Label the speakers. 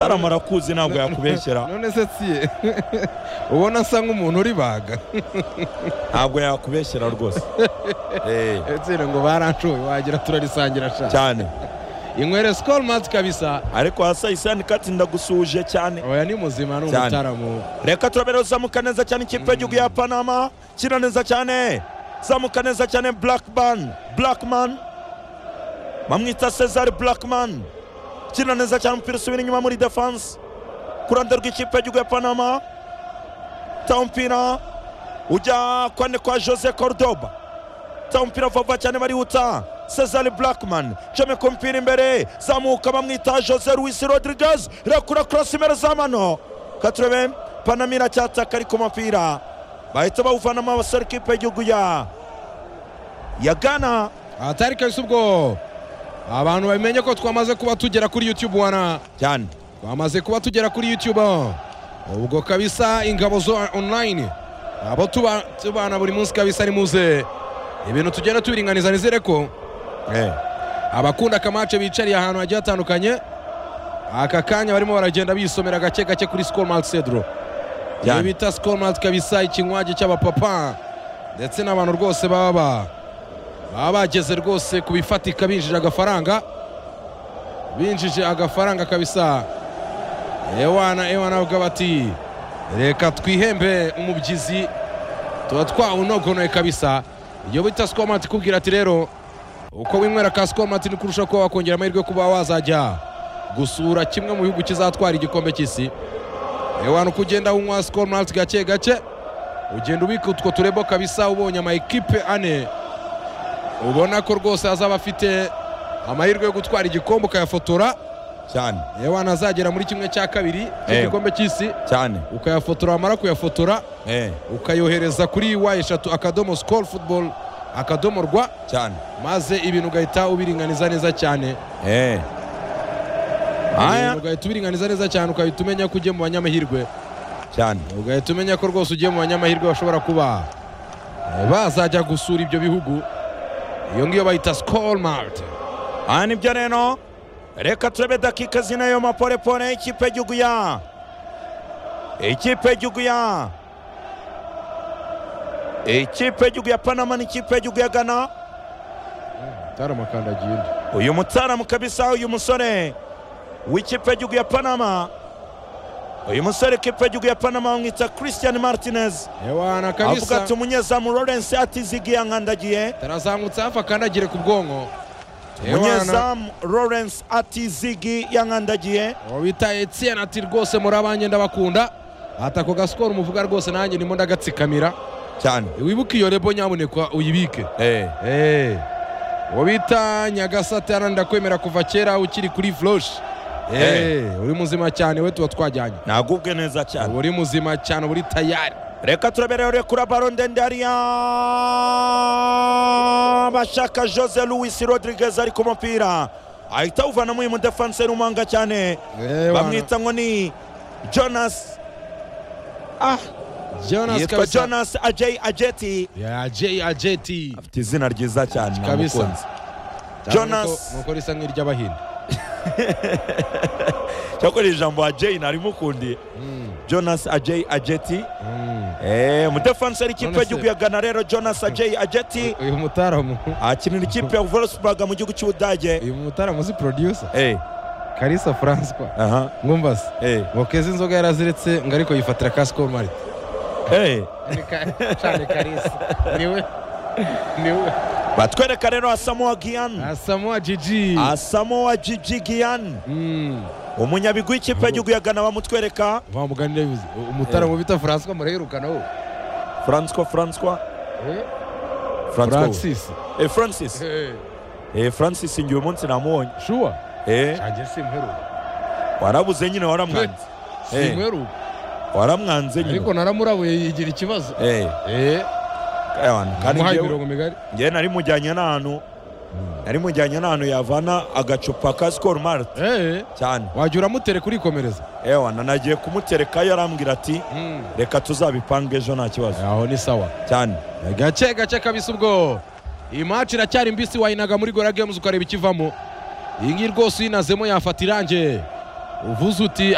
Speaker 1: haram arakuzi ntabwo yakubeshyera
Speaker 2: none se siye ubona asa nk'umuntu uribaga
Speaker 1: ntabwo yakubeshyera rwose Eh,
Speaker 2: nsina ngo barancuye wagira turarisangira shaka
Speaker 1: cyane
Speaker 2: inywere sikoro mati kabisa
Speaker 1: ariko hasa isani kati ndagusuje cyane
Speaker 2: oya ni muzima ni
Speaker 1: Cyane.
Speaker 2: umutaramu
Speaker 1: reka turabere zamuka neza cyane ikipe y'igihugu ya panama kina neza cyane zamuka neza cyane blackman blackman bamwita cesar blackman kina neza cyane umupira usubira inyuma muri defense ku ruhande rw'ikipe y'igihugu ya panama ta umupira ujya kwane kwa jose cordoba ta umupira vuba cyane barihuta cesar blackman comeka umupira imbere zamuka bamwita jose luis rodriguez irakura cross imbere za mano katurebe panama iracyataka ariko umupira bahita bawuvanamo abasore kipe y'igihugu ya ya gana
Speaker 2: atari kabisa ubwo abantu bamenye ko twamaze kuba tugera kuri yutube wana
Speaker 1: cyane
Speaker 2: twamaze kuba tugera kuri yutube ubwo kabisa ingabo zo onurayini abo tuba- tubana buri munsi kabisa ni muze ibintu tugenda tubiringaniza nizere ko
Speaker 1: Eh,
Speaker 2: abakunda akamace bicariye ahantu hagiye hatandukanye aka kanya barimo baragenda bisomera gake gake kuri sikoro mati seduro
Speaker 1: Cyane.
Speaker 2: iyo bita sikoro mati kabisa ikinywaji cy'abapapa ndetse n'abantu rwose baba baba bageze rwose ku bifatika binjije agafaranga binjije agafaranga kabisa ewana ewana avuga bati reka twihembe umubyizi tuba twawunogonoye kabisa iyo bita sikoro mati ikubwira ati rero uko winywera ka sikoro mati ni kurusha kuba wakongera amahirwe yo kuba wazajya gusura kimwe mu bihugu kizatwara igikombe cy'isi ewana uko ugenda unywa sikoro mati gake gake ugenda ubika utwo turebo kabisa ubonye ama ekipe ane ubona ko rwose azaba afite amahirwe yo gutwara igikombe ukayafotora
Speaker 1: cyane
Speaker 2: ewana azagera muri kimwe cya kabiri
Speaker 1: Eh.
Speaker 2: cy'igikombe cy'isi
Speaker 1: cyane
Speaker 2: ukayafotora wamara kuyafotora
Speaker 1: Eh,
Speaker 2: ukayohereza kuri wa eshatu akadomo sikoro futuboro akadomo rwa
Speaker 1: cyane
Speaker 2: maze ibintu ugahita ubiringaniza neza cyane
Speaker 1: Eh.
Speaker 2: Ibintu
Speaker 1: aya
Speaker 2: ugahita ubiringaniza neza cyane ugahita umenya ko ugiye mu banyamahirwe
Speaker 1: cyane
Speaker 2: ugahita umenya ko rwose ugiye mu banyamahirwe bashobora kuba eh, bazajya gusura ibyo bihugu iyo ngiyo bayita sikoro marite
Speaker 1: aha nibyo rero reka turebe dakika zinayo maporepore ikipe y'igihugu ya ikipe y'igihugu ya ikipe y'igihugu ya panama n'ikipe y'igihugu ya gana
Speaker 2: taramakandagiye undi
Speaker 1: uyu mutaramu kabisa uyu musore w'ikipe y'igihugu ya panama uyu musore w'ikipe y'igihugu ya panama bamwita christian martinez
Speaker 2: ewana
Speaker 1: avuga
Speaker 2: kabisa
Speaker 1: ati umunyezamu lawrence atizigiye yankandagiye
Speaker 2: tarazamutse hafi akandagire ku bwonko ewana
Speaker 1: umunyezamu lawrence atizigi yankandagiye
Speaker 2: uwo bita etiyeni ati rwose murabanye ndabakunda ati ako gasikoro umuvuga rwose nanjye ndimo ndagatsikamira
Speaker 1: cyane
Speaker 2: wibuke iyo rebo nyaboneka uyibike
Speaker 1: eh
Speaker 2: Eh, uwo bita nyagasate hano ndakwemera kuva kera ukiri kuri vloshi Eh, uri muzima cyane we tuba twajyanye
Speaker 1: nagubwe neza cyane
Speaker 2: uba uri muzima cyane uba uri tayari
Speaker 1: reka turaberere kuri baro ndende hariya bashaka jose louis rodriguez ari ku mupira ahita awuvanamo uyu mudefanseri umanga cyane
Speaker 2: Eh, wana-
Speaker 1: bamwita ngo ni jonas ah
Speaker 2: jonas
Speaker 1: yitwa
Speaker 2: kabisa
Speaker 1: jonas ajay ajeti
Speaker 2: Ya, Jay ajeti
Speaker 1: afite izina ryiza cyane
Speaker 2: Kabisa.
Speaker 1: namukunze
Speaker 2: Cyane
Speaker 1: Jonas.
Speaker 2: nuko- nuko risa nk'iry'abahinde
Speaker 1: cyakora iri jambo ajay narimukundiye
Speaker 2: Mm,
Speaker 1: jonas ajay ajeti
Speaker 2: mm.
Speaker 1: Eh, umudefanseri ikipe
Speaker 2: None se-
Speaker 1: y'igihugu ya gana rero jonas ajay ajeti
Speaker 2: uyu mutaramu
Speaker 1: akinira ikipe ya volksburg mu gihugu cy'ubudage
Speaker 2: uyu mutaramu uzi producer
Speaker 1: eh
Speaker 2: karisa francois
Speaker 1: aha
Speaker 2: mwumva se
Speaker 1: eh
Speaker 2: ngo keza inzoga yaraziretse ngo ariko yifatira ka sikoro marite
Speaker 1: eh
Speaker 2: cyane karisa niwe niwe
Speaker 1: batwereka rero asamoa giyan
Speaker 2: asamoa jiji
Speaker 1: asamoa jiji giyan
Speaker 2: Mm.
Speaker 1: umunyabigwi w'ikipe y'igihugu ya gana bamutwereka
Speaker 2: wa muganira bivuze umutaramu bita francois muraherukana wo
Speaker 1: francois francois
Speaker 2: Eh?
Speaker 1: francois
Speaker 2: francis
Speaker 1: eh francis eh francis ngiye umunsi namubonye
Speaker 2: shuwa
Speaker 1: eh
Speaker 2: nanjye simperuka
Speaker 1: warabuze nyine waramwanze Eh.
Speaker 2: simperuka
Speaker 1: waramwanze
Speaker 2: ariko
Speaker 1: nyine
Speaker 2: naramurabuye yigira ikibazo
Speaker 1: eh
Speaker 2: Eh,
Speaker 1: ewana kandi
Speaker 2: namuhaye
Speaker 1: njyewe-
Speaker 2: imirongo migari
Speaker 1: njyewe nari mujyanye n'ahantu nari mujyanye n'ahantu yavana agacupa ka sikoro marite
Speaker 2: Eh,
Speaker 1: cyane
Speaker 2: wajya uramutere kurikomereza
Speaker 1: ewana nagiye kumuterekayo arambwira ati reka tuzabipange ejo nta kibazo
Speaker 2: aho ni sawa
Speaker 1: cyane
Speaker 2: gake gake kabisa ubwo iyi maci iracyari mbisi wayinaga muri gora games ukareba ikivamo iyi ngiyi rwose uyinazemo yafata irange uvuze uti